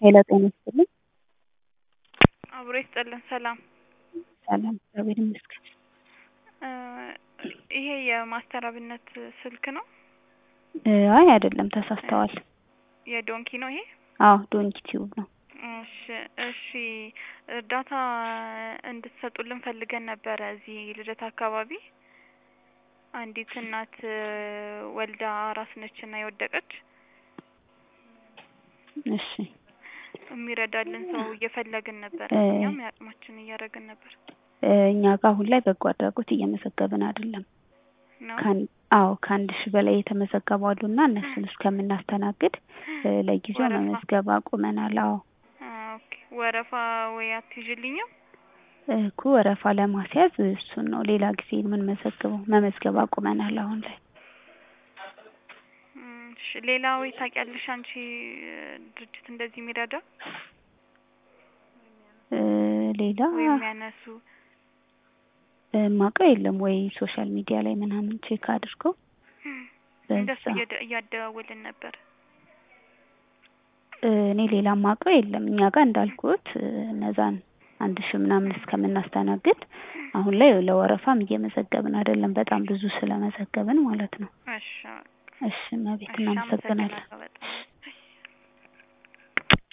ሄሎ ጤና ይስጥልኝ። አብሮ ይስጥልን። ሰላም ሰላም እግዚአብሔር ይመስገን። እ ይሄ የማስተር አብነት ስልክ ነው? እ አይ አይደለም ተሳስተዋል። የዶንኪ ነው ይሄ? አዎ ዶንኪ ቲዩብ ነው። እሺ እሺ እርዳታ እንድትሰጡልን ፈልገን ነበረ እዚህ ልደታ አካባቢ አንዲት እናት ወልዳ አራስ ነች እና የወደቀች እሺ የሚረዳልን ሰው እየፈለግን ነበር። እ እኛም የአቅማችን እያደረግን ነበር እ እኛ ጋር አሁን ላይ በጎ አድራጎት እየመዘገብን አይደለም። ነው። ካን አዎ ከአንድ ሺህ በላይ የተመዘገቡ አሉና እነሱን እስከምናስተናግድ እ ለጊዜው ወረፋ መመዝገብ አቁመናል። አዎ ኦኬ ወረፋ ወይ አትይዥልኝም? እኮ ወረፋ ለማስያዝ እሱን ነው ሌላ ጊዜ የምንመዘግበው። መመዝገብ አቁመናል አሁን ላይ። እም፣ እሺ ሌላ ወይ ታውቂያለሽ አንቺ ድርጅት እንደዚህ የሚረዳ እ ሌላ ወይ የሚያነሱ እ ማውቀው የለም ወይ ሶሻል ሚዲያ ላይ ምናምን ቼክ አድርገው እንደሱ በዛ እየደ- እያደዋወልን ነበር። እ እኔ ሌላ ማውቀው የለም። እኛ ጋር እንዳልኩት እ እነዛን አንድ ሺህ ምናምን እስከምናስተናግድ አሁን ላይ ለወረፋም እየመዘገብን አይደለም። በጣም ብዙ ስለመዘገብን ማለት ነው። እሺ እሺ እመቤት እሺ እናመሰግናለን። አመሰግናለሁ።